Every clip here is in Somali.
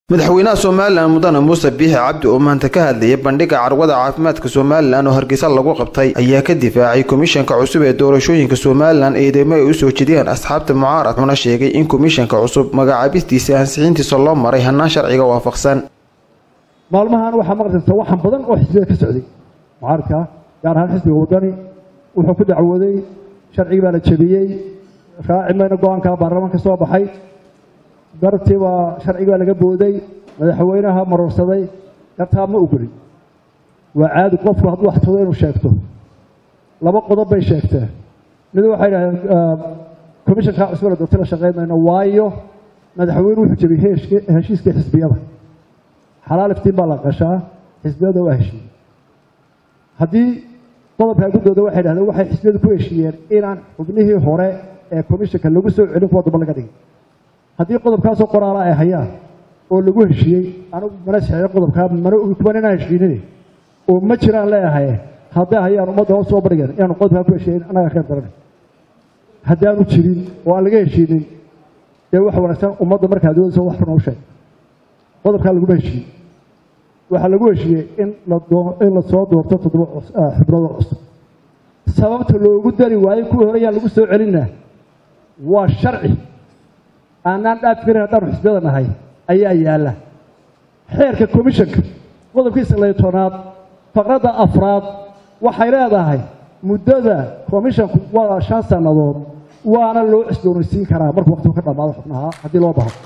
madaxweynaha somalilan mudane muuse biixi cabdi oo maanta ka hadlayay bandhiga carwada caafimaadka somalilan oo hargeysa lagu qabtay ayaa ka difaacay komishanka cusub ee doorashooyinka somalilan eedeymo ay usoo jediyeen asxaabta mucaarad wuxuuna sheegay in komishanka cusub magacaabistiisa ansixintiisa loo maray hannaan sharciga waafaqsan maalmahan waxaa maqlaysa waxan badan oo xisbiga ka socday mucaaradka gaar ahaan xisbiga wadani wuxuu ku dacwooday sharcigii baa la jebiyey raaci mayna go-aanka baarlamaanka soo baxay darabtii baa sharcigi baa laga booday madaxweynaha marorsaday gartaa ma ogolin waa caadi qofku hadduu wax todo inuu sheegto laba qodob bay sheegteen mid waxay dhahdeen commishanka cusbana doorti la shaqayn mayno waayo madaxweyne wuxuu jebiyey heshiiskii xisbiyada xalaal iftiin baa la qashaa xisbiyada waa heshiiyey haddii qodobkaa guddooda waxay dhahdeen waxay xisbiyadu ku heshiiyeen inaan xubnihii hore ee commishanka lagu soo celin kuwa damba laga dhigay haddii qodobkaasoo qoraala ay hayaan oo lagu heshiiyey anugu mana saxeeyo qodobkaa mana ogi kuban inaan heshiinine oo ma jiraan leeyahay hadday hayaan ummadda hoos soo barigeen inaanu qodobkaa ku heshiiyen annaga khayr daran haddaanu jirin oo aan laga heshiinin dee wax wanaagsan ummadda markaa doodaysa wax run u sheeg qodobkaa laguma heshiiyey waxaa lagu heshiiyey in in la soo doorto toddoba xubnooda cusub sababta loogu dari waayey kuwii hore yaan lagu soo celinna waa sharci aanaan dhaafi karin haddaanu xisbiyada nahay ayaa yaalla xeerka commishanka qodobkiisa lay tobnaad faqradda afraad waxay leedahay muddada commishanku waa shan sannadood waana loo cisdoonaysiin karaa markuu waqtigu ka dhammaado xubnaha haddii loo baho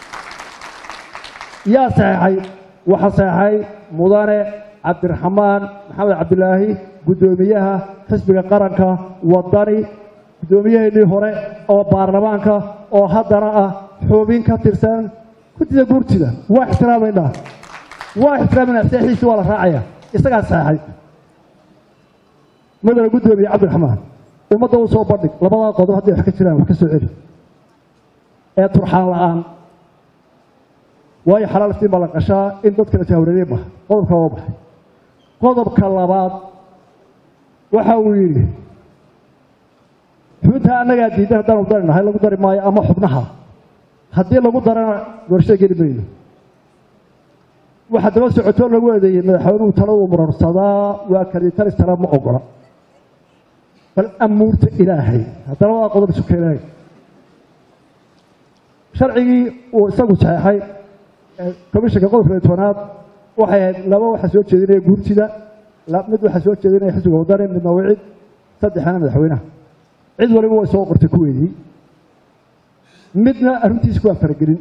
yaa saxeexay waxaa saxeexay mudane cabdiraxmaan maxamed cabdilaahi guddoomiyaha xisbiga qaranka wadani guddoomiyaheennii hore oo baarlamaanka oo haddana ah xubin ka tirsan guddida guurtida waa ixtiraamaynaa waa ixtiraamayna saxiiisi waa la raacaya isagaa saxeexay mudane guddoomiye cabdiraxmaan ummadda u soo bandhig labadaa qodob hadday wax ka jiraan wax ka soo celi ee turxaan la-aan waayo xalaal iftiin baa la qashaa in dadka la jahwareeriye maha qodobka waa baxay qodobka labaad waxa uu yidhi xubintaa annagaa diidan haddaanu dari nahay lagu dari maayo ama xubnaha haddii lagu darana doorashada geli mayno waxaa daba socotoo lagu eedeeyey madaxweynuhu taladu marorsadaa waa kalitalis tala ma ogola bal amuurta ilaahay haddana waa qodob isu keenay sharcigii uu isagu saxeexay komishanka qodobka tobnaad waxay ahayd laba waxaa soo jeedinaya guurtida mid waxaa soo jeedinaya xisbiga wadani midna wicid saddexna madaxweynaha cid waliba way soo qortay kuweedii midna arrintiisa waan faragelin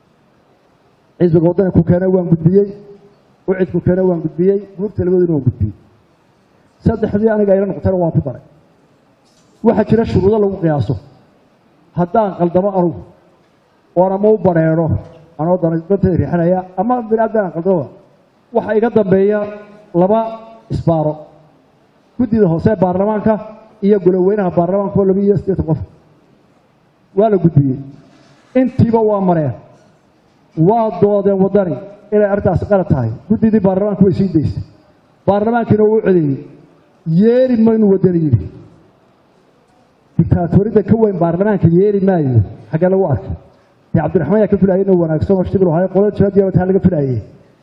xisbiga wadani ku keena waan gudbiyey wicid ku keena waan gudbiyey guurta labadoodina waan gudbiyey saddexdii aniga ayla noqotayna waan ku daray waxaa jira shuruudo lagu qiyaaso haddaan qaldamo anugu oon ama u bareero anoo dantayda riixanaya ama biniaadam qaldamada waxaa iga dambeeya laba isbaaro guddida hoose ee baarlamaanka iyo goloweynaha baarlamaanka oo laba iyo siddeetan qof waa la gudbiyey intiiba waa mareen waa doodeen waddani inay arrintaasi qalad tahay guddidii baarlamaanka way sii daysay baarlamaankiina uu u codeeyey yeeri maynu waddani yidhi dictaatoridda ka weyn baarlamaanka yeeri maayo xaggee lagu arkay dee cabdiraxmaan yaa ka filaayay inuu wanaagsan oo shibir ahaay qolada jawaadiya taa laga filaayey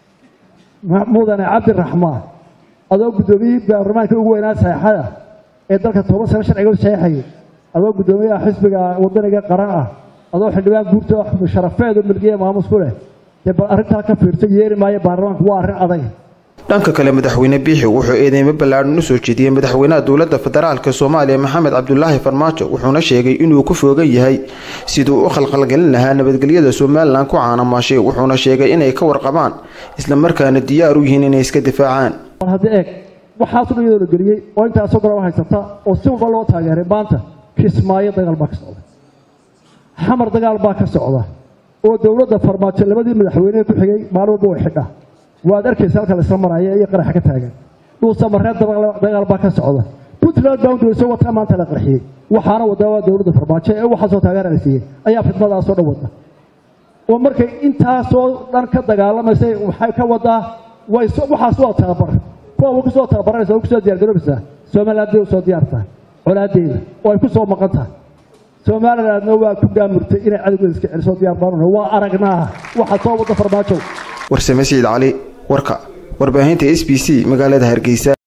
mudane cabdiraxmaan adoo guddoomiyihii baarlamaanka ugu weynaa saxeexada ee dalka toban sano sharciga u saxeexayay adoo guddoomiyaha xisbiga wadaniga qaran ah adoo xildhibaan guurta sharafeed oo milkiya maamus ku leh dee bal arrintaa ka fiirsa yeeri maayo baarlamaanku waa arrin adag dhanka kale madaxweyne biixi wuxuu eedeymo ballaadhan u soo jeediyey madaxweynaha dowladda federaalka soomaaliya maxamed cabdulaahi farmaajo wuxuuna sheegay inuu ku foogan yahay siduu u khalkhalgelin lahaa nabadgelyada somalilan ku caanamaashay wuxuuna sheegay inay ka warqabaan islamarkaana diyaar u yihiin inay iska difaacaan hadda eeg waxaasu dhan iyadoo la geliyey oo intaasoo golaba haysata oo si walba loo taageeray maanta kismaayo dagaal baa ka socda xamar dagaal baa ka socda oo dowladda farmaajo labadii madaxweynehe ku xigay maalin walba way xidhaa waad arkaysa halka laisla maraya iyo qaraxa ka taagan dhuusamareed dagaal baa ka socda puntland boundariso wataa maanta la qarxiyey waxaana wadaa waa dowladda farmaajo ee waxaasoo taageera la siiyey ayaa fidmadaasoo dhan wada oo markay intaasoo dhan ka dagaalamaysay waxay ka wadaa waxaas waa tababar kuwa wa kusoo tababaranaysa wa kusoo diyargaroobaysaa somaliland bay usoo diyaar tahay colaadeeda oo ay ku soo maqan tahay somalilandna waa ku gaamurtay inay cadowgeeda iska celiso diyaar baanuna waa aragnaa waxa soo wada farmaajo warsame siciid cali warka warbaahinta s b c magaalada hargeysa